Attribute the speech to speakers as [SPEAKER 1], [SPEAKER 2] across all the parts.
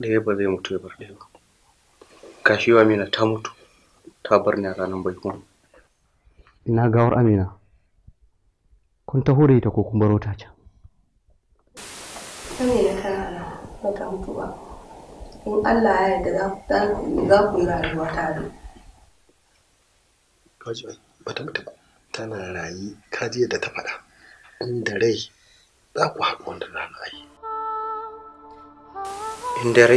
[SPEAKER 1] ɗaya ba zai mutu ya bar ɗaya ba gashi yau amina ta mutu ta bar ni a ranar baikon
[SPEAKER 2] ina gawar amina kun taho da ita ko kun baro ta can
[SPEAKER 3] Amina tana nan ba ta mutu ba. In Allah ya yarda za ku za ku yi rayuwa tare.
[SPEAKER 4] kaji ai bata mutu ba tana rayi kaji yadda ta faɗa inda rai za ku haɗu wanda rana ai
[SPEAKER 1] in dare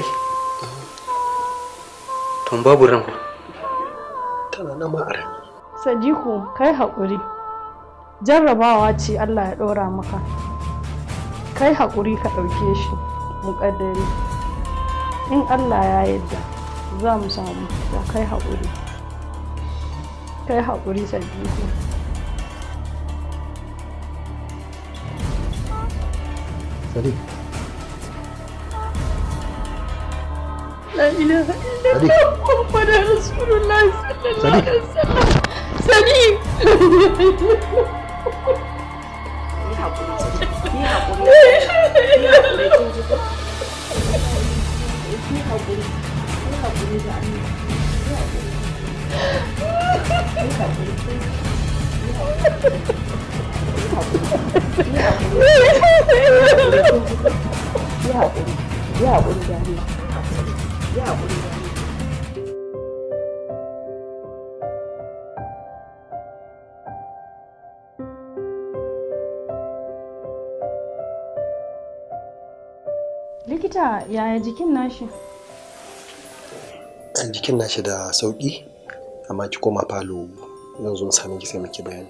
[SPEAKER 1] tun babu ran
[SPEAKER 4] tana nan ma a rami
[SPEAKER 5] Sadiku kai haƙuri jarrabawa ce Allah ya ɗora maka kai haƙuri ka ɗauke shi muƙaddari in Allah ya yarda za mu samu da kai haƙuri kai haƙuri Sadiku
[SPEAKER 2] sadiq
[SPEAKER 5] La ilaha
[SPEAKER 2] Sadiq.
[SPEAKER 5] illallah Muhammadur Rasulullah sallallahu
[SPEAKER 2] Sadiq.
[SPEAKER 5] alaihi wasallam Sadiq Likita yaya jikin nashi?
[SPEAKER 4] an jikin nashi da sauƙi amma ki koma falo zan zo in same ki sai muke bayani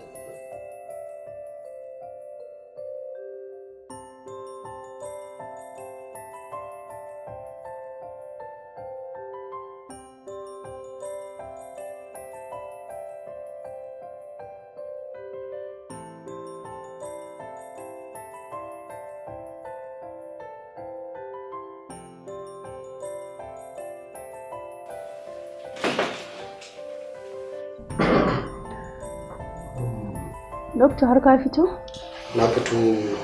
[SPEAKER 5] Dokta har ka fito?
[SPEAKER 4] na fito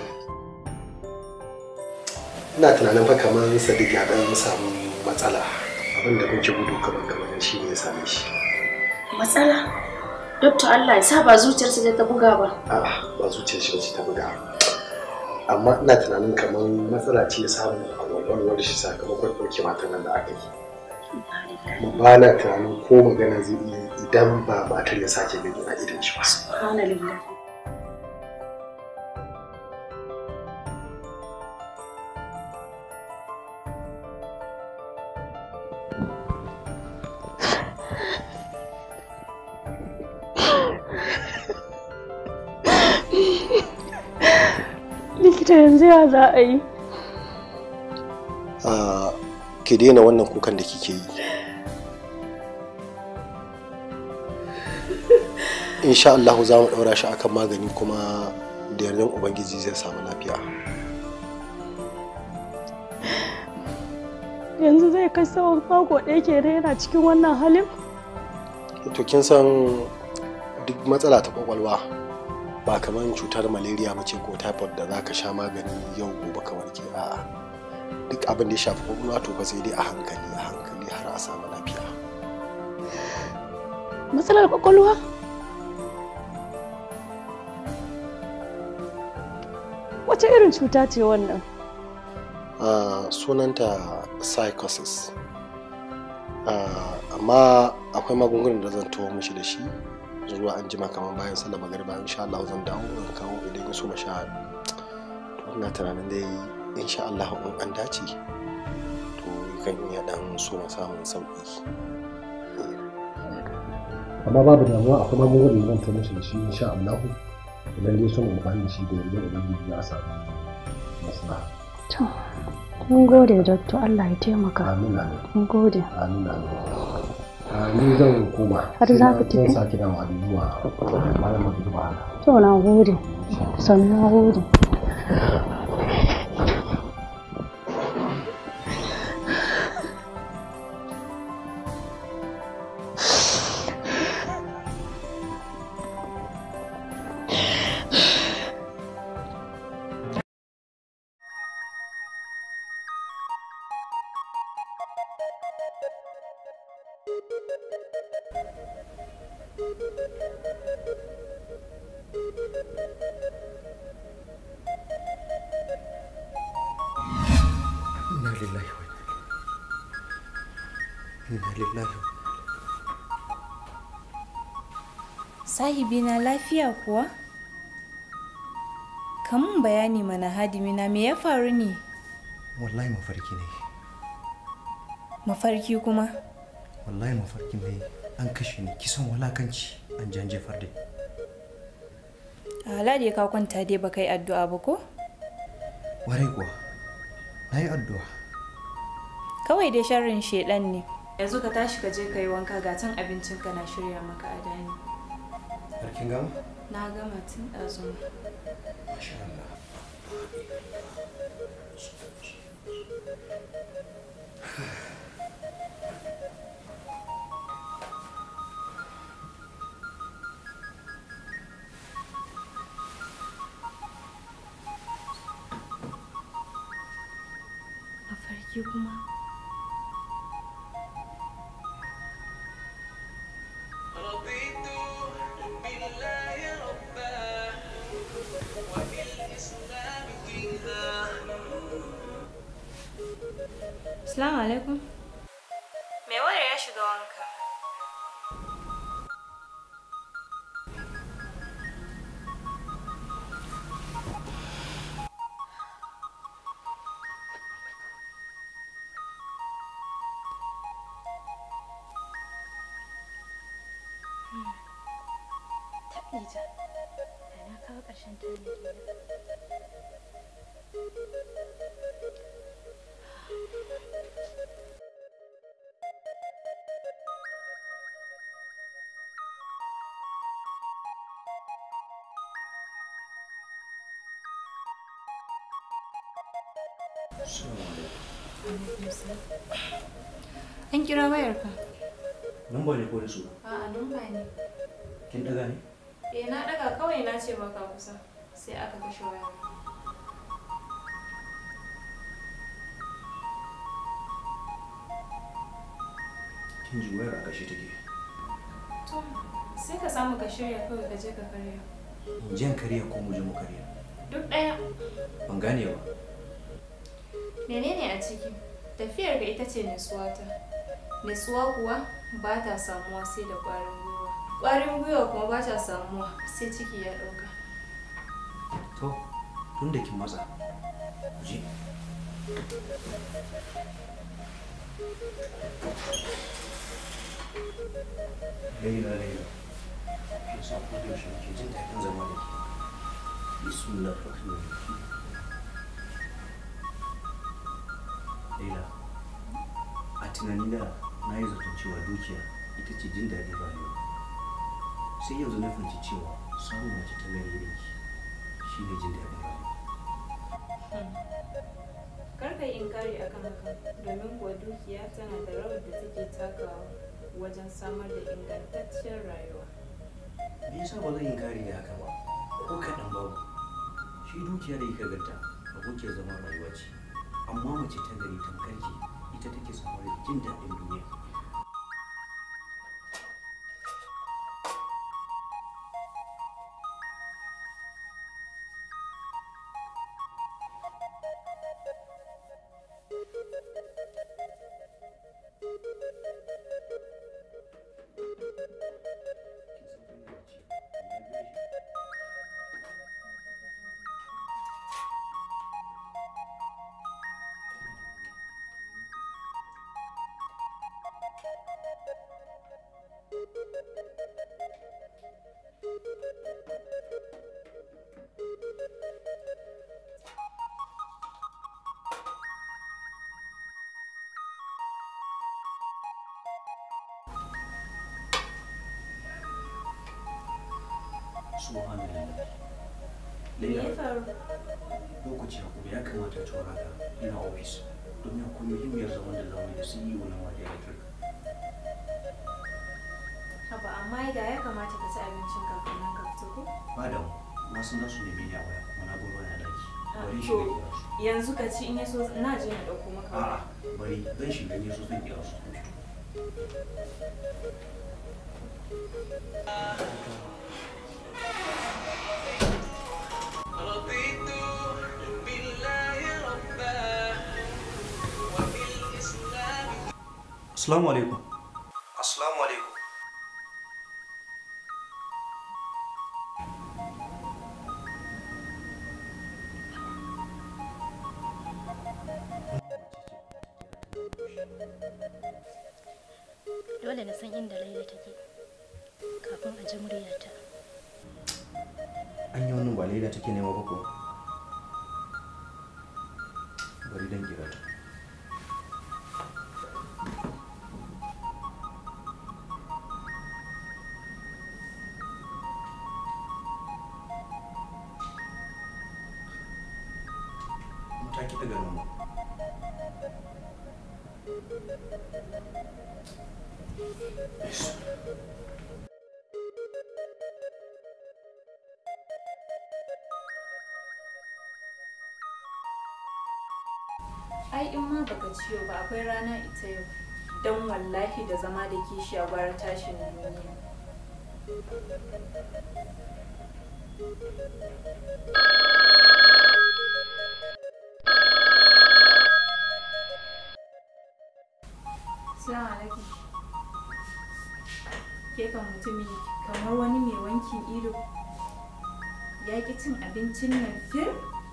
[SPEAKER 4] ina tunanin fa kamar sadiq ya dan samu matsala abinda muke gudu kamar kamar shi ne ya same shi
[SPEAKER 6] Matsala? Dokta Allah ya sa ba zuciyarsa da ta buga ba.
[SPEAKER 4] a'a ba zuciyar shi bace ta buga amma ina tunanin kamar matsala ce ya samu a kwakwalwar shi sakamakon ɗauke matan nan da aka yi kuma ba na tunanin ko magana zai iya idan ba matar ya sake gani a idan shi ba
[SPEAKER 6] Subhanallah.
[SPEAKER 5] Likita yanzu ya za a yi?
[SPEAKER 4] Ah, ki daina wannan kukan da kike yi insha Allah za mu ɗaura shi akan magani kuma da yardan ubangiji zai samu lafiya
[SPEAKER 5] Yanzu zai kai tsawon mako ɗaya ke yana cikin wannan halin?
[SPEAKER 4] to kin san duk matsala ta kwakwalwa ba kamar cutar malaria mace ko typhoid da za ka sha magani yau gobe ka warke a'a duk abin da ya shafi kwakwalwa to fa sai dai a hankali a hankali har a samu lafiya
[SPEAKER 5] Matsalar kwakwalwa? Wace irin cuta ce wannan?
[SPEAKER 4] Ah, sunanta psychosis Ah, amma akwai magungunan da zan tuwo mishi da shi zuwa an jima kamar bayan sallar magariba insha Allah zan dawo in kawo idan ya so ma sha to ina tunanin dai insha Allah in an dace to kan iya dan so ma samun sauki
[SPEAKER 7] amma babu damuwa akwai magungunan da zan tuwo mishi da shi insha Allah idan dai son amfani da shi da yarda ubangiji za a samu maslaha
[SPEAKER 5] To, mun gode Dokta Allah ya taimaka.
[SPEAKER 7] amin amin
[SPEAKER 5] Mun gode.
[SPEAKER 7] amin amin Ah, ni zan koma
[SPEAKER 5] Har za ku
[SPEAKER 7] Sai na-
[SPEAKER 5] tafi?
[SPEAKER 7] zan sake dawowa da zuwa bayan magriba haka
[SPEAKER 5] To, na gode. Sannu na gode.
[SPEAKER 2] inna lillahi wa inna lillahi wa
[SPEAKER 8] Sahibina lafiya kuwa? Kamun bayani mana hadimina me ya faru ne?
[SPEAKER 2] wallahi mafarki ne
[SPEAKER 8] Mafarki kuma?
[SPEAKER 2] wallahi mafarki ne an kashe ni kisan walakanci an jan jefar da
[SPEAKER 8] A hala da ka kwanta dai ba kai addu'a ba ko?
[SPEAKER 2] warai kuwa na yi addu'a
[SPEAKER 8] Kawai dai sharrin shedan ne. Yanzu ka tashi ka je ka yi wanka ga can abincinka na shirya maka a dani.
[SPEAKER 2] harkin gama
[SPEAKER 8] Na gama tun ɗazu.
[SPEAKER 2] masha Allah
[SPEAKER 8] Mafarki kuma?
[SPEAKER 9] رضيت بالله ربا وبالإسلام دينا
[SPEAKER 8] Assalamu alaikum. Me wayar ya shiga wanka?
[SPEAKER 6] Taɓija, da na kawo ƙarshen tarihi
[SPEAKER 8] An kira wayarka.
[SPEAKER 2] Numba ne ko da su?
[SPEAKER 8] A'a, numba ne.
[SPEAKER 2] Kin daga ne?
[SPEAKER 8] Eh, na daga kawai na ce baka kusa. Sai aka kashe wayar.
[SPEAKER 2] Kin ji wayar a kashe take.
[SPEAKER 8] To, sai ka samu ka shirya kawai ka je ka karya.
[SPEAKER 2] In jan kariya ko mu je mu kariya?
[SPEAKER 8] Duk ɗaya.
[SPEAKER 2] Ban gane ba.
[SPEAKER 8] Menene a ciki? Tafiyar ga ita ce nutsuwata. Nutsuwa kuwa ba ta samuwa sai da ƙwarin gwiwa. Ƙwarin gwiwa kuma ba ta samuwa sai ciki ya ɗauka.
[SPEAKER 2] To, tun da kin matsa. Je. Laila Laila. Kin san ko da yaushe ke jin daɗin zama da ke. Bismillah rahman rahim. Laila. A tunanina na yi zaton cewa dukiya ita ce jin daɗi rayuwa. Sai yanzu na fahimci cewa samun mace ta gari irin ki shi ne jin daɗin rayuwa.
[SPEAKER 8] Kar ka yi inkari akan haka domin kuwa dukiya tana da rawar da take takawa wajen samar da ingantacciyar rayuwa.
[SPEAKER 2] Me yasa ba zan yi kare da haka ba? Ko kaɗan babu. Shi dukiya da yake ganta abokiyar zaman rayuwa ce. Amma mace ta gari tamkar ki ita take samar da jin daɗin duniya. Subhanallah.
[SPEAKER 8] Me ya
[SPEAKER 2] Laila,
[SPEAKER 8] faru?
[SPEAKER 2] lokaci ya kuma ya kamata ta wara ina ofis domin akwai muhimmiyar zaman da zamu yi da CEO na Wadi Electric.
[SPEAKER 8] Haba amma da ya kamata ka ci abincin kafin nan ka fito ko?
[SPEAKER 2] Ba da na san za su nemi ni a waya kuma na gurba na daki. bari shi
[SPEAKER 8] to
[SPEAKER 2] da kira su
[SPEAKER 8] yanzu ka ci in yaso na je na dauko maka
[SPEAKER 2] a'a bari zan shiga ne so zan kira su
[SPEAKER 9] رضيت بالله ربا وبالإسلام
[SPEAKER 2] assalamu alaikum assalamu alaikum
[SPEAKER 10] Dole na san inda Laila take kafin a ji muryarta.
[SPEAKER 2] an yi wannan ba laila take nema ba ko bari dan kira ta ta ki daga nan
[SPEAKER 8] ai in ma baka ciyo ba akwai rana ita yau dan wallahi da zama da kishi a gwara tashin duniya Assalamu alaikum. Ke kan mutumi kamar wani mai wankin ido ya ki cin abincin nan fir?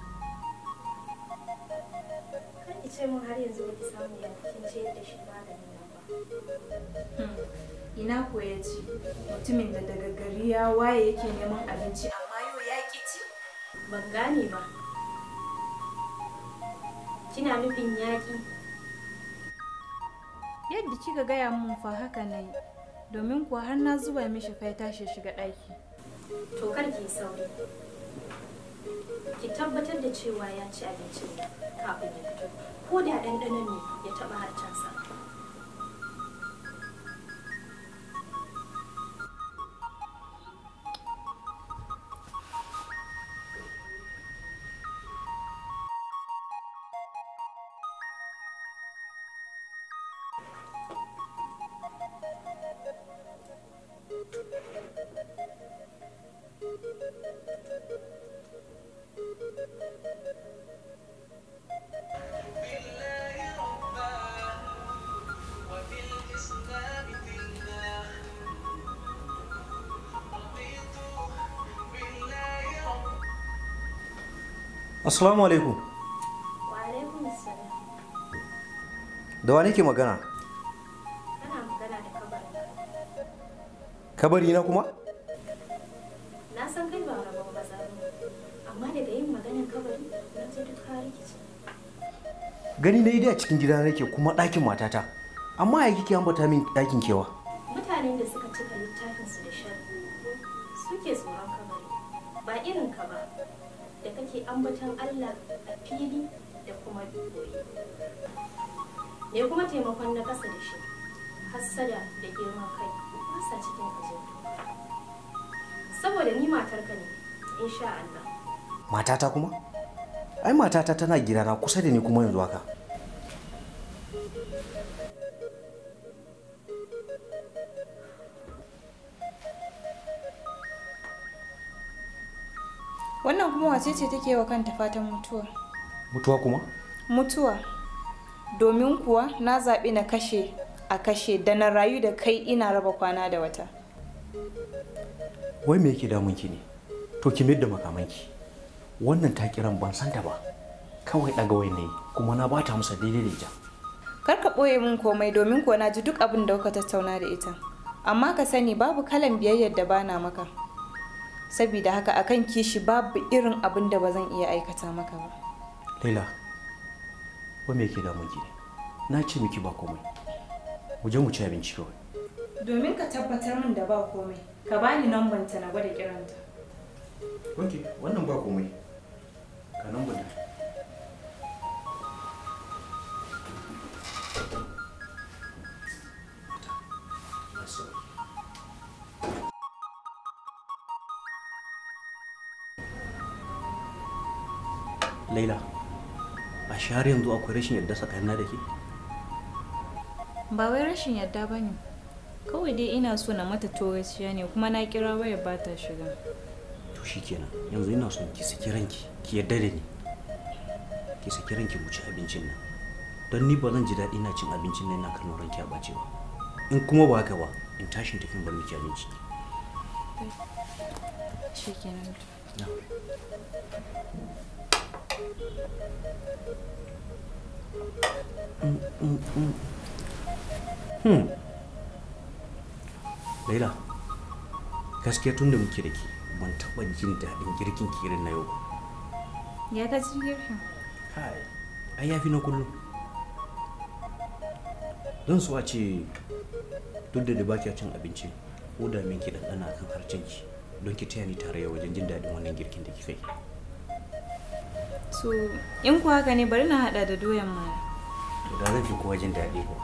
[SPEAKER 10] Kar ki ce mun har yanzu ba ki samu ya kin ce da shi maganin nan ba.
[SPEAKER 8] Ina ko ya ci mutumin da daga gari ya waye yake neman abinci amma yau ya ki ci?
[SPEAKER 10] Ban gane ba. Kina nufin yaƙi?
[SPEAKER 8] Yadda kika gaya mun fa haka na yi domin kuwa har na zuba mishi fa ya tashi shiga ɗaki.
[SPEAKER 10] To kar ki yi sauri. Ki tabbatar da cewa ya ci abincin nan kafin ya fito. Ko da ɗanɗanon ne ya taɓa harcensa.
[SPEAKER 9] بالله ربا وبالإسلام دينا رضيت بالله ربا
[SPEAKER 2] assalamu alaikum
[SPEAKER 10] Wa alaikum assalam.
[SPEAKER 2] da wa nake magana
[SPEAKER 10] Kana magana da kabarin.
[SPEAKER 2] kabari na kuma
[SPEAKER 10] Na san kai ba rabon ba amma daga yin maganar kabari na ji duk ka rikice.
[SPEAKER 2] gani na yi a cikin gida nake kuma ɗakin matata amma ya kike ambata min ɗakin kewa
[SPEAKER 10] Mutanen da suka cika littafinsu da sharri suke tsoron kabari ba irin ka ba da kake ambaton Allah a fili da kuma boye. Me kuma taimakon na kasa da shi hassada da girman kai ba sa cikin ajiyar saboda ni matarka ne insha Allah
[SPEAKER 2] matata kuma ai matata tana gidana kusa da ni kuma yanzu haka
[SPEAKER 8] Wannan kuma wace ce take wa kanta fatan mutuwa?
[SPEAKER 2] mutuwa kuma
[SPEAKER 8] Mutuwa. Domin kuwa na zaɓi na kashe a kashe da na rayu da kai ina raba kwana da wata.
[SPEAKER 2] wai me yake damun ki ne to ki mayar da makamanki wannan ta kiran ban san ta ba kawai daga wai ne kuma na bata masa daidai da ita
[SPEAKER 8] Kar ka ɓoye min komai domin kuwa na ji duk abin da kuka tattauna da ita. Amma ka sani babu kalan biyayyar da bana maka. Sabida haka akan kishi babu irin abin da ba zan iya aikata maka ba.
[SPEAKER 2] laila wai me yake damun ki ne na ce miki ba komai mu je mu ci abinci kawai
[SPEAKER 8] Domin ka tabbatar min da ba komai, ka bani namban ta na gwada kiranta.
[SPEAKER 2] ok wannan ba komai ka nan bane laila a shahar yanzu akwai rashin yadda tsakanina da ke
[SPEAKER 8] ba wai rashin yadda ba ne kawai dai ina so na mata togaciya ne kuma na kira waya ba ta shiga
[SPEAKER 2] to shikenan yanzu ina son ki saki ranki ki yadda da ni ki saki ranki mu ci abincin nan don ni ba zan ji daɗi na cin abincin nan na kallon ranki a ɓace ba in kuma ba haka ba in tashin tafin bar miki abinci
[SPEAKER 8] shi kenan
[SPEAKER 2] Na. Mm, mm, mm. Hmm. Laila, gaskiya tun da muke da ke ban taɓa jin daɗin girkin ki irin na yau ba.
[SPEAKER 8] ya ta ci girkin
[SPEAKER 2] Kai, ai ya fi na kullum. Zan so a ce duk da da ba kya cin abinci, ko da min ki ɗanɗana kan harcen ki don ki taya ni tarayya wajen jin daɗin wannan girkin da kika yi.
[SPEAKER 8] so in ku haka ne bari na hada da doyan mana
[SPEAKER 2] To da zan fi kowa jin daɗi ko.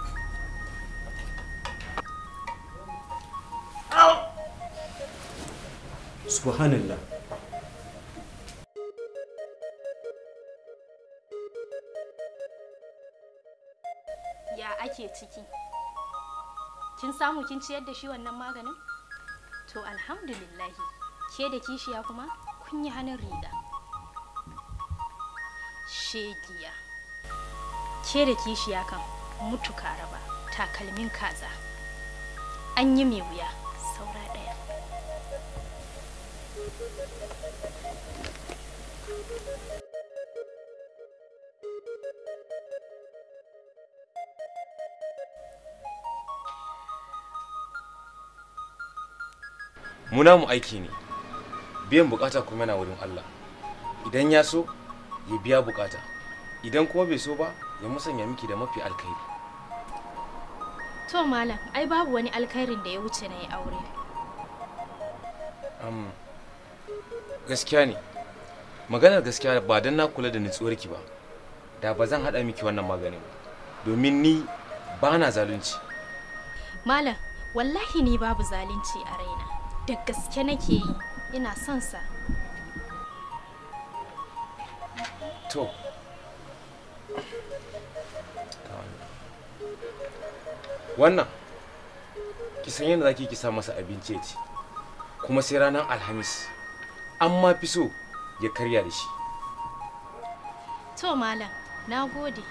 [SPEAKER 2] Subhanallah.
[SPEAKER 10] ya ake ciki kin samu kin ciyar da shi wannan maganin to alhamdulillahi ke da kishiya kuma kun yi hannun riga shegiya ke da kishiya kan mutu raba takalmin kaza an yi mai wuya saura ɗaya
[SPEAKER 11] mu namu aiki ne biyan bukata kuma yana wurin Allah idan ya so ya biya bukata idan kuma bai so ba ya musanya miki da mafi alkhairi
[SPEAKER 10] to malam ai babu wani alkhairin da ya wuce na yi aure
[SPEAKER 11] Am, gaskiya ne maganar gaskiya ba don na kula da nutsuwarki ba da ba zan haɗa miki wannan maganin ba domin ni ba na zalunci
[SPEAKER 10] malam wallahi ni babu zalunci a raina da gaske nake yi ina son sa
[SPEAKER 11] to wannan ki san yadda zaki ki sa masa abinci ya ci kuma sai ranar alhamis an ma fi so ya karya da shi
[SPEAKER 10] to malam na gode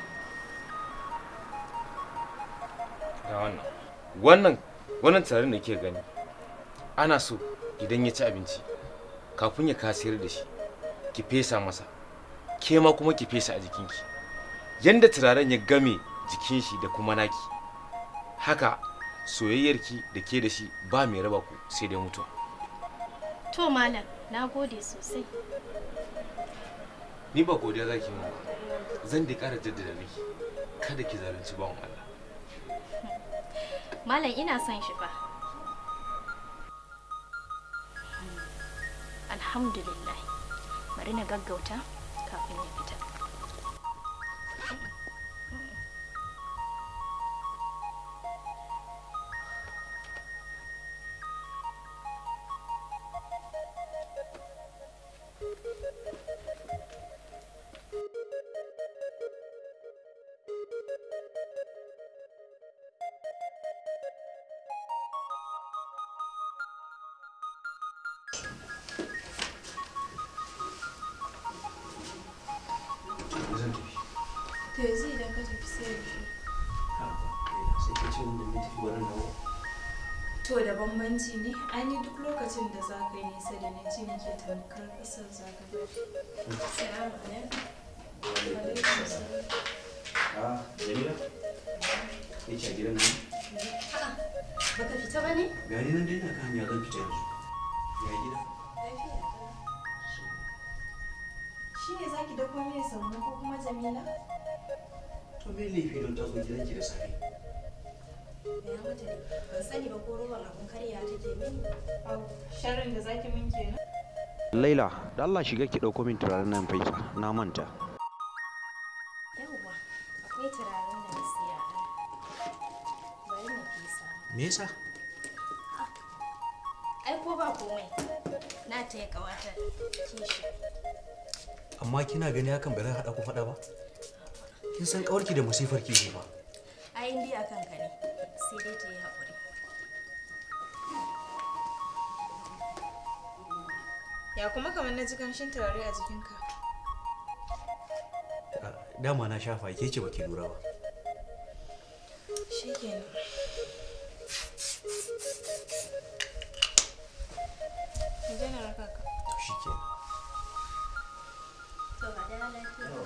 [SPEAKER 11] ga wannan wannan wannan tarin da ke gani ana so idan ya ci abinci kafin ya kasayar da shi ki fesa masa ke ma kuma ki fesa a jikinki yanda turaren ya game jikin shi da kuma naki haka soyayyarki da ke da shi ba mai raba ku sai dai mutuwa
[SPEAKER 10] to malam na gode sosai
[SPEAKER 11] ni ba godiya zaki mun ba zan dai ƙara jaddada miki kada ki zalunci bawan Allah
[SPEAKER 10] malam ina son shi fa alhamdulillah bari na gaggauta kafin ya fita
[SPEAKER 2] Zan tafi.
[SPEAKER 8] to yanzu idan ka tafi sai yaushe
[SPEAKER 2] Sai ka ce wanda mai tafi wurin dawo.
[SPEAKER 8] to da bambanci ne ai ni duk lokacin da za ka yi nisa da ni ji nake tamkar kasar za ka bari salamu alaikum alaikum salam
[SPEAKER 2] Ah, Jamila. Ni ce a gidan nan.
[SPEAKER 10] baka fita ba ne
[SPEAKER 2] Gani nan dai na kan hanya zan fita yanzu. Ya gida.
[SPEAKER 8] shi ne za ki dako mini sannu ko kuma jamila
[SPEAKER 2] To me laifi don ta zo gidanki da safe.
[SPEAKER 10] ya mata ne ban sani ba ko roban abun karya take mini
[SPEAKER 8] au sharrin da zaki min kenan
[SPEAKER 2] Laila, da Allah shiga ki ɗauko min turaren nan faisa, na manta.
[SPEAKER 10] yawwa akwai turaren da na siya a nan. bari na fesa
[SPEAKER 2] Me yasa?
[SPEAKER 10] ai ko ba komai na taya kawata kishi
[SPEAKER 2] amma kina gani hakan ba zai haɗa ku faɗa ba kin san ƙawarki da musifar ki ne ba
[SPEAKER 10] ai in dai akan ka ne sai dai ta yi haƙuri
[SPEAKER 8] Ya kuma kamar na ji kamshin turare a jikinka.
[SPEAKER 2] dama na shafa ke ce baki lura ba
[SPEAKER 8] Shikenan. Mu je na raka ka.
[SPEAKER 2] to shikenan
[SPEAKER 10] to ba da lafiya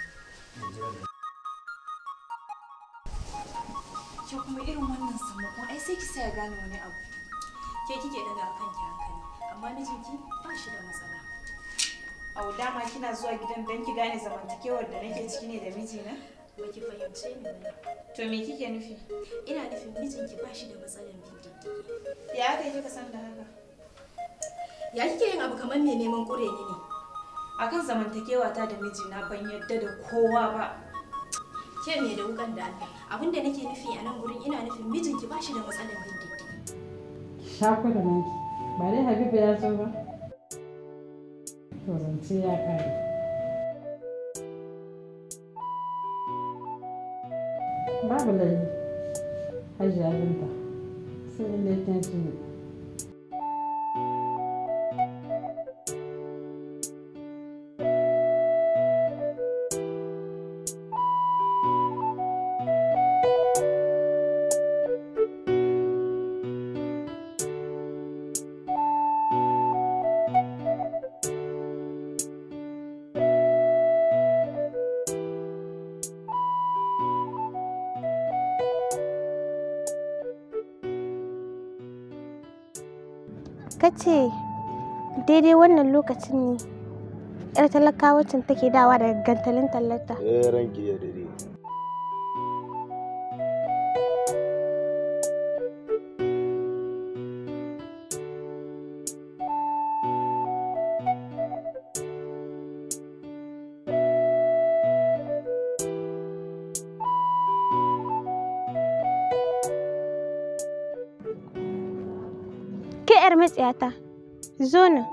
[SPEAKER 8] Ke kuma irin wannan sammakon ai sai ki sa ya gane wani abu.
[SPEAKER 10] ke kike daga akan ki hankali amma mijinki ba shi da matsala
[SPEAKER 8] Au dama kina zuwa gidan don ki gane zamantakewar da nake ciki ne da mijina?
[SPEAKER 10] ba ki fahimce ni ba
[SPEAKER 8] To me kike nufi?
[SPEAKER 10] ina nufin mijinki ba shi da matsalan bin diddigi
[SPEAKER 8] Ya aka yi kika san da haka?
[SPEAKER 10] ya kike yin abu kamar mai neman ƙure ni ne
[SPEAKER 8] Akan zamantakewa ta da mijina ban yadda da kowa ba.
[SPEAKER 10] ke me da wukan da Allah abinda nake nufi a nan gurin ina nufin mijinki ba shi da matsalan bin diddigi
[SPEAKER 5] Shaku da naki. Ba dai Habibu ya zo ba? To zance ya ƙare. Babu laifi. Hajiya Binta. Sai in dai kin shi ne.
[SPEAKER 12] kace daidai wannan lokacin ne yar talakawacin take dawa daga gantalin tallata
[SPEAKER 13] eh ranki ya dade
[SPEAKER 12] ke yar matsiyata zo nan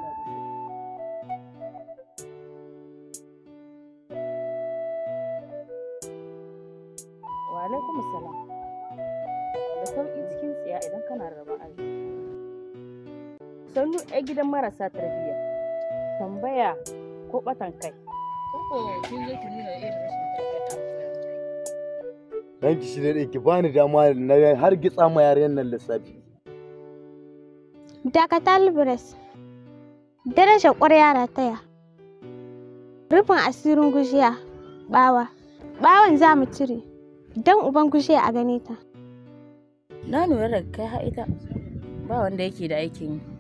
[SPEAKER 14] Wa alaikum salam. Da sauƙi cikin tsiya idan kana rabon arziki. Sannu ɗaya gidan marasa tarbiyya. Tambaya ko ɓatan kai. Koko kin zo ki nuna irin rashin tarbiyya da
[SPEAKER 13] ranki shi dade ki bani dama na har gitsa ma yaren nan lissafi
[SPEAKER 12] dakata libres darajar ƙwarya rataya rufin asirin gujiya bawa bawan za mu cire don uban gujiya a gane ta
[SPEAKER 14] Na lura da kai har ita ba wanda yake da aikin yi.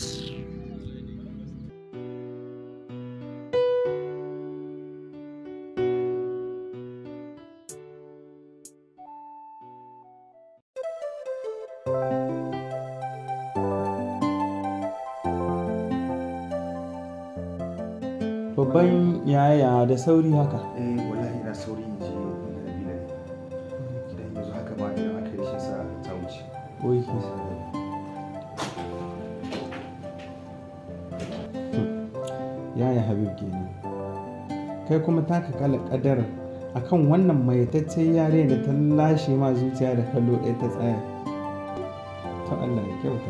[SPEAKER 15] babban yaya da sauri haka
[SPEAKER 2] eh wallahi ina sauri in je inda Nabila ne gidan yanzu haka ma idan aka yi shi sa ta wuce
[SPEAKER 15] Oke. yaya habib kenan kai kuma taka kala kadar akan wannan mayataccen yare da ta lashe ma zuciya da kallo ɗaya ta tsaya to allah ya kyauta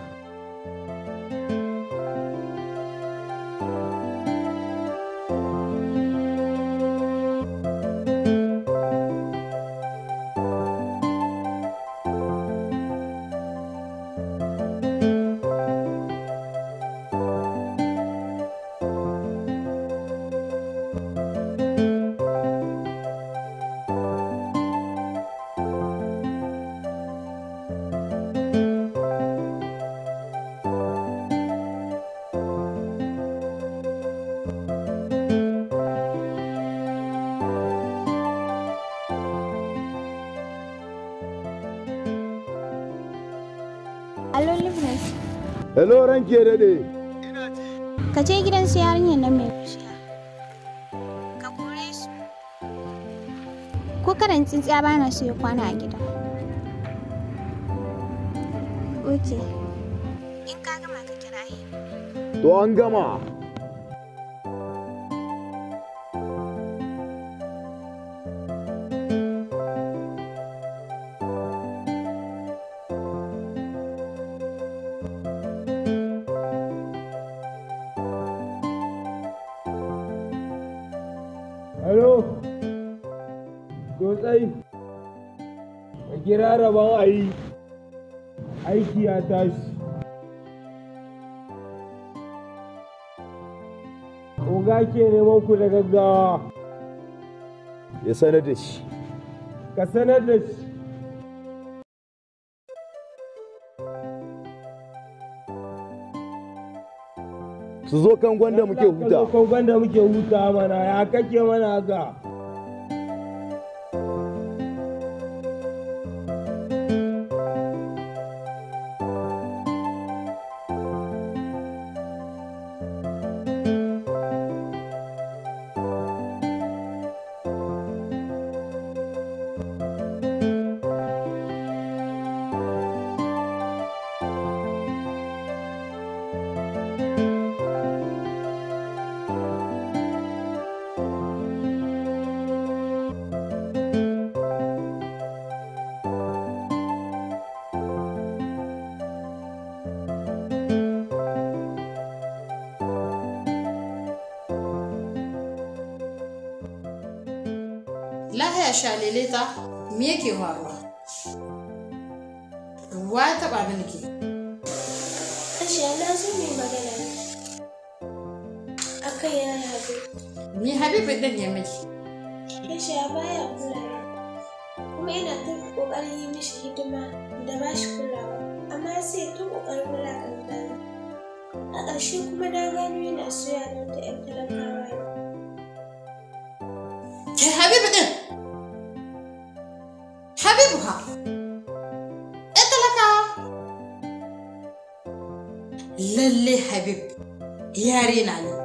[SPEAKER 12] Allo Libres,
[SPEAKER 13] hello ranki ya dade
[SPEAKER 12] ka je gidan su yarinyar nan mai bishiya. Ka kore su. Ko karan tsintsiya ba na so ya kwana a gida. Oke. In ka gama ka kira
[SPEAKER 13] to an gama
[SPEAKER 16] ka kira rabon a yi aiki ya tashi oga ke neman ku da gaggawa
[SPEAKER 13] ya sanar da shi
[SPEAKER 16] ka sanar da shi
[SPEAKER 13] su zo kan gwanda muke huta
[SPEAKER 16] kan gwanda muke huta mana ya kake mana haka
[SPEAKER 17] Lahiya shalele ta me yake faruwa? Wa ya taɓa mini ke?
[SPEAKER 6] Ashiya na zo mai magana a kan ya haɗu.
[SPEAKER 17] Ni Habibu ɗin ya miki.
[SPEAKER 6] Ashiya baya kula ni. kuma yana ta ƙoƙarin yi mishi hidima da ba shi kulawa amma sai ta ƙoƙarin wulaƙanta ni. A ƙarshe kuma na gano yana soya ni da 'yan talakawa ne.
[SPEAKER 17] Ke Habibu ɗin? Habibu ha? ‘Yan talakawa? Lalle Habib yare na ne.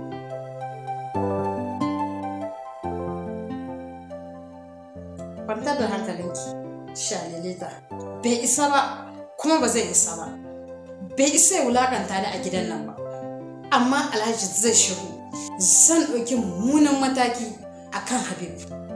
[SPEAKER 17] Kwantar da hankalinki, shalilita. Bai isa ba, kuma ba zai isa ba. Bai isa ya wulakanta ni a gidan nan ba. Amma Alhaji zai shigo. Zan ɗauki mummunan mataki a kan Habib.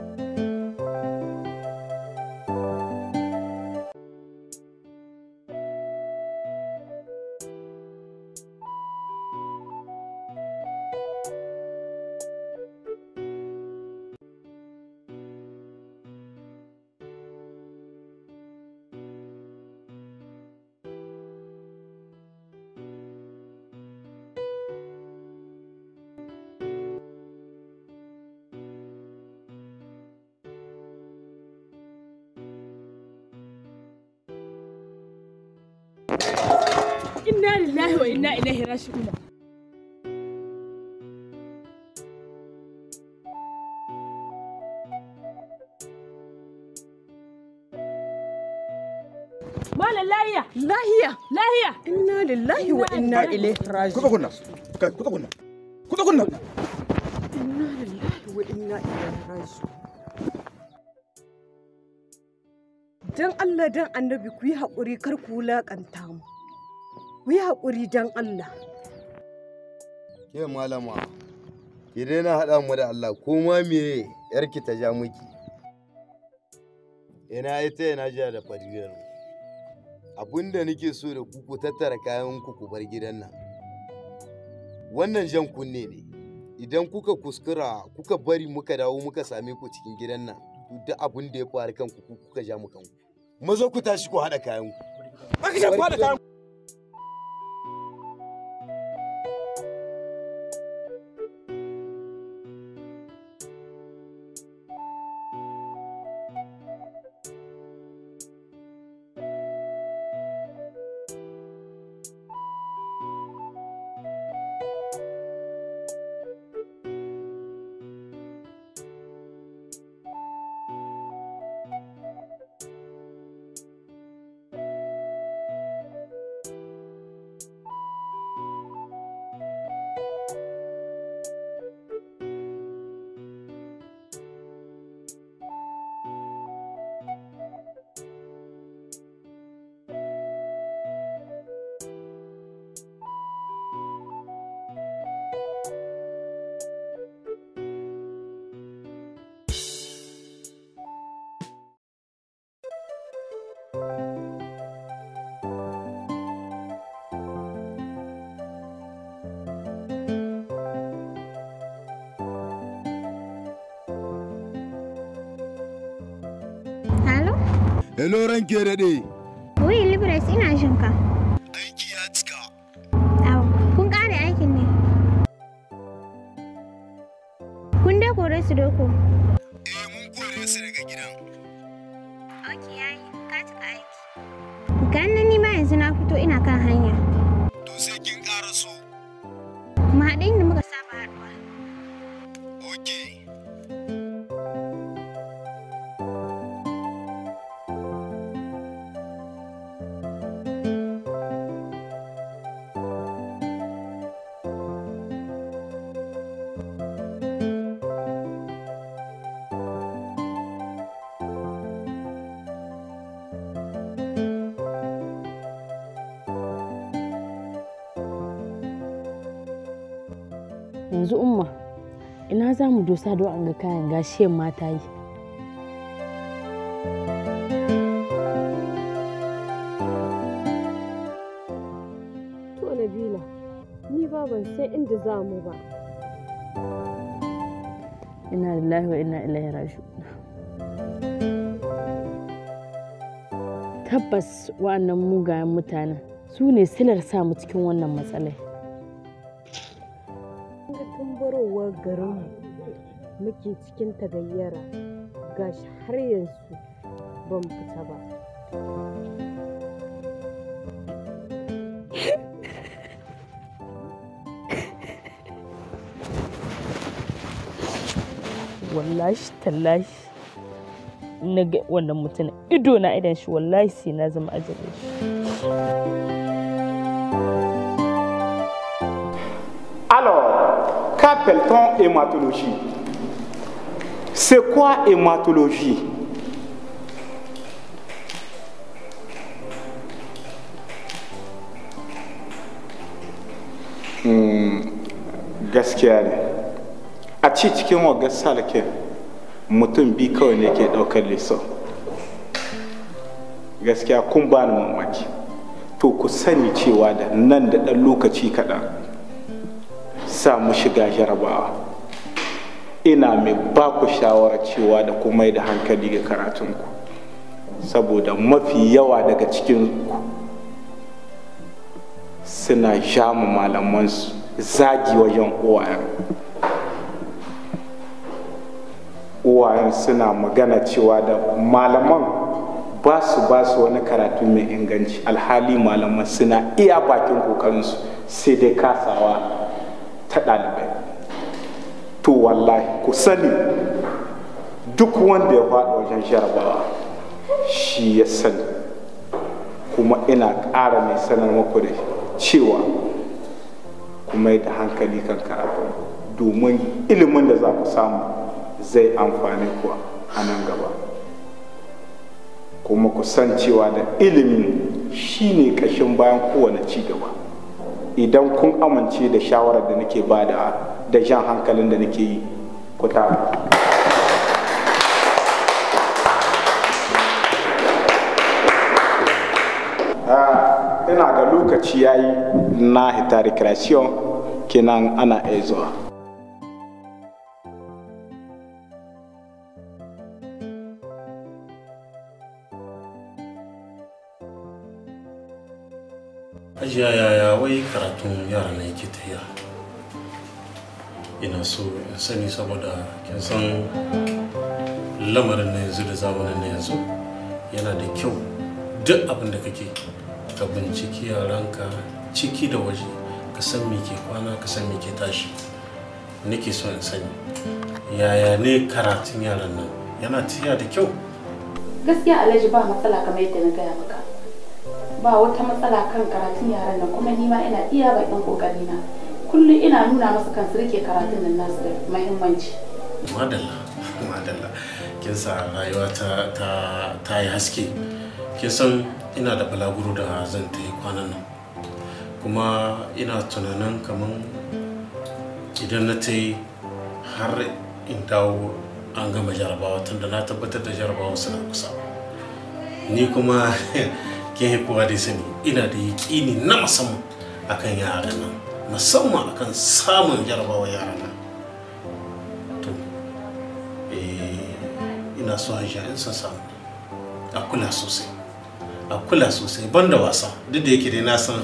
[SPEAKER 14] Inna lillahi wa inna ilaihi raji'un. Malam lahiya. Lahiya. Lahiya.
[SPEAKER 18] Inna lillahi wa inna ilaihi raji'un.
[SPEAKER 19] Kuka kunna. Kai, kuka kunna. Kuka kunna.
[SPEAKER 18] Inna lillahi wa inna ilaihi raji'un. Dan Allah dan Annabi ku yi haƙuri kar ku wulaƙanta mu. Ku yi haƙuri dan Allah.
[SPEAKER 13] Ke malama, ki daina haɗa mu da Allah ko ma me yarki ta ja miki. Ina ita ina jiya da fariyar Abin da nake so da ku ku tattara kayan ku ku bar gidan nan. Wannan jan kunne ne. Idan kuka kuskura kuka bari muka dawo muka same ku cikin gidan nan, to duk abin da ya faru kanku ku kuka ja mu kanku. Maza ku tashi ku haɗa kayan ku.
[SPEAKER 19] Aka ce ku haɗa kayan ku.
[SPEAKER 13] Hello ranke daɗe.
[SPEAKER 12] Wai Libres ina jin ka. Aiki ya cika. Au, kun ƙare aikin ne? Kun dai kore su doko? Eh, mun kore su daga gidan. Ok, yayi, ka cika aiki. Ganin ni ma yanzu na fito ina kan hanya. To sai kin ƙara so. Mu haɗu inda muka saba haɗuwa. Ok.
[SPEAKER 14] yanzu umma ina za mu dosa don an ga kayan gashiyan mata yi
[SPEAKER 18] To Nabila, ni ba ban san inda za mu ba.
[SPEAKER 14] ina lillahi wa ina ilaihi raji'un tabbas wa'annan mugayen mutanen su ne silar sa mu cikin wannan matsalai
[SPEAKER 18] Ga tun barowar garinmu muke cikin tagayyara gashi har yanzu ban fita ba.
[SPEAKER 14] wallahi tallahi na ga wannan mutumin ido na idan shi wallahi sai na zama ajalin shi
[SPEAKER 19] Alors, qu'appelle-t-on hématologie C'est quoi hématologie Hmm, gaskiya ne a ci cikin wagar salake mutum bi kawai ne ke daukar liso gaskiya kun ba ni mamaki to ku sani cewa da nan da ɗan lokaci kaɗan sa mu shiga jarabawa ina mai ba ku shawarar cewa da ku mai da hankali ga karatunku saboda mafi yawa daga cikinku suna jamu malamansu zagi wajen uwayen uwayen suna magana cewa da malaman ba su ba su wani karatu mai inganci alhali malaman suna iya bakin kokarinsu sai dai kasawa ta ɗalibai to wallahi ku sani duk wanda ya faɗi wajen jarabawa shi ya sani kuma ina ƙara mai sanar muku da cewa ku mai da hankali kan karatu domin ilimin da za ku samu zai amfani ku a nan gaba kuma ku san cewa da ilimin shine ƙashin bayan kowane ci gaba idan kun amince da shawarar da nake bada da jan hankalin da nake yi ku ta ina ga lokaci ya yi na hita recreation kenan ana iya zuwa
[SPEAKER 20] ajiya yaya wai karatun yara na yake tafiya ina so in sani saboda kin san lamarin na yanzu da zamanin na yanzu yana da kyau duk abin da kake ka binciki yaranka ciki da waje ka san me ke kwana ka san me ke tashi nake so in sani yaya ne karatun yaran nan yana tafiya da kyau
[SPEAKER 21] gaskiya alhaji ba matsala kamar yadda na gaya maka ba wata matsala kan karatun yaran nan kuma ni ma ina iya bakin kokari na kullum ina nuna masa kan su rike karatun nan nasu da muhimmanci
[SPEAKER 20] madalla madalla kin sa rayuwa ta ta ta yi haske kin san ina da balaguro da zan ta yi kwanan nan kuma ina tunanin kaman idan na ta yi har in dawo an gama jarabawa tunda na tabbatar da jarabawa suna kusa ni kuma kin kowa da sani ina da yaƙini na musamman akan yaran nan musamman akan samun jarabawa yaran nan to eh, ina so hajiya in san samu a kula sosai a kula sosai banda wasa duk da yake dai na san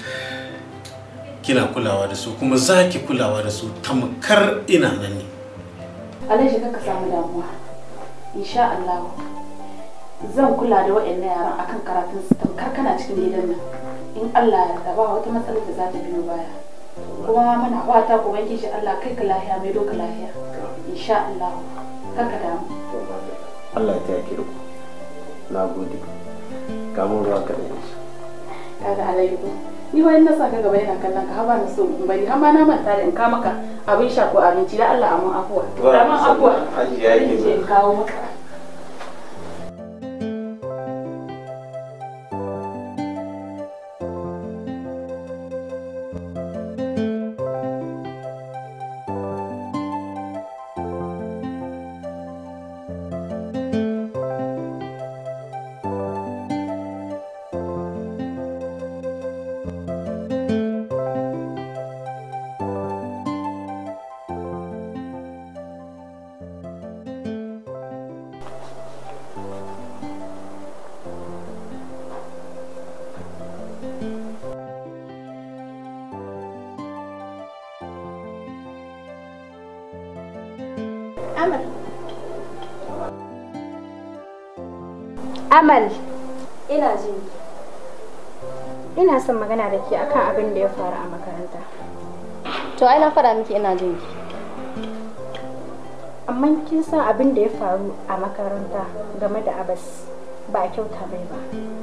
[SPEAKER 20] kina kulawa da su kuma za ki kulawa da su tamkar ina nan ne
[SPEAKER 21] Alhaji ka samu damuwa. Insha Allah zan kula da waɗannan yaran akan karatun su tamkar kana cikin gidan nan. In Allah ya yarda ba wata matsalar da za ta biyo baya. Kuma muna fata ku banki shi Allah kai ka lafiya mai doka lafiya. Insha Allah kar ka damu.
[SPEAKER 1] Allah ya taya ki da ku na gode kamun ruwa ka da yanzu
[SPEAKER 21] Kaga Alhaji ko ni wani na sa ka gaba yana kallon ka haba na so in bari har ma na manta da in ka maka abin sha ko abinci da Allah amin afuwa.
[SPEAKER 1] Ba,
[SPEAKER 21] Amin afuwa.
[SPEAKER 1] Hajiya ke
[SPEAKER 21] Zan je in kawo maka.
[SPEAKER 12] Amal. Amal. Ina jin Ina son magana da ke akan abin da ya faru a makaranta.
[SPEAKER 3] To ai na faɗa miki ina jin ki.
[SPEAKER 12] Amma kin san abin da ya faru a makaranta game da Abbas ba a kyauta mai ba.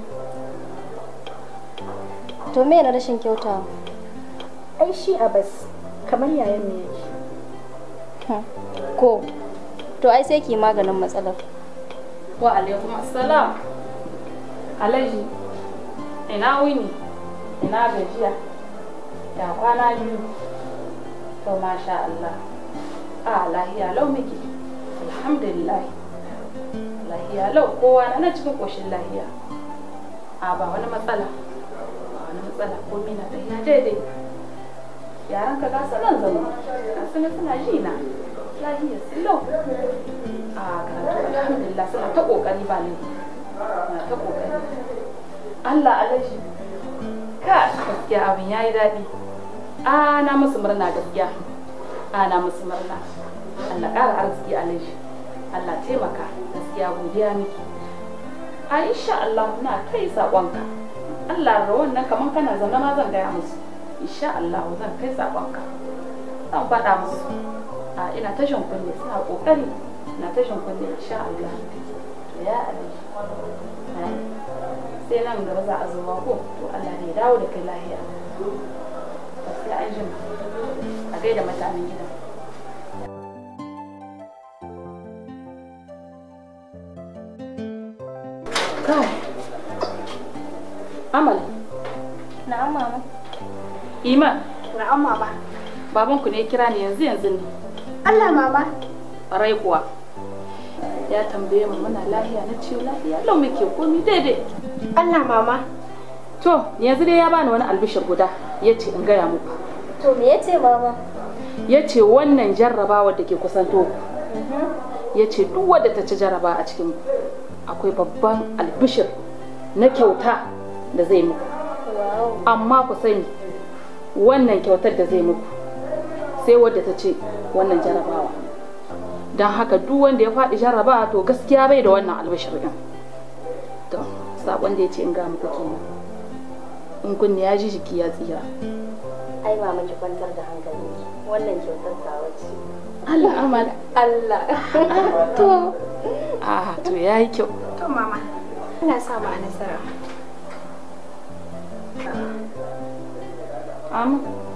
[SPEAKER 3] To me na rashin kyauta?
[SPEAKER 12] Ai shi Abbas kamar yayan me yake.
[SPEAKER 3] Ko to ai sai ki yi maganin matsalar.
[SPEAKER 21] Wa alaikum assalam. Alhaji, ina wuni, ina gajiya, ya kwana biyu. To masha Allah. A lahiya lau miki. Alhamdulillah. Lahiya lau kowa na cikin koshin lahiya. A ba wani matsala. Ba wani matsala ko mina tafiya daidai. Yaran ka gasa nan zama. Gasu ne suna ji na. Lahiya su lau. A karatu alhamdulillah suna ta kokari ba ne. na ta kokari Allah alaji ka gaskiya abin yayi daɗi a na musu murna gaskiya a na musu murna Allah ƙara arziki alaji Allah taimaka gaskiya godiya miki a insha Allah na kai saƙonka Allah da wannan kaman kana zaune ma zan gaya musu insha Allah zan kai saƙonka zan faɗa musu a ina tashin kunne suna ƙoƙari na tashin kunne insha Allah to ya alaji sai nan gaba za a zuwa ko to Allah ne ya dawo da kai lahiya ba sai an jima a gaida mutanen gidan kai amal
[SPEAKER 3] Na'am mama.
[SPEAKER 21] iman
[SPEAKER 12] Na'am mama.
[SPEAKER 21] babanku ne ya kira ni yanzu yanzu ne
[SPEAKER 12] Allah mama.
[SPEAKER 21] rai kuwa ya tambaye mu muna lahiya na ce lahiya lau muke komi daidai
[SPEAKER 12] Allah mama.
[SPEAKER 21] to yanzu dai ya bani wani albishir guda ya ce in gaya muku
[SPEAKER 3] To me yace mama?
[SPEAKER 21] ya ce wannan jarrabawa da ke kusanto ya ce duk wadda ta ci jarraba a cikin akwai babban albishir na kyauta da zai muku amma ku sani wannan kyautar da zai muku sai wadda ta ce wannan jarrabawa don haka duk wanda ya faɗi jarrabawa to gaskiya bai da wannan albishir ɗin to saƙon da ya ce in ga muku kenan in kunne ya ji jiki ya tsira
[SPEAKER 3] Ai mama ki kwantar da hankalinki. Wannan kyautar tawa ce.
[SPEAKER 21] Allah amal
[SPEAKER 3] Allah.
[SPEAKER 21] to a to yayi kyau
[SPEAKER 12] To mama. Allah sa mu a nasara.
[SPEAKER 21] Amin.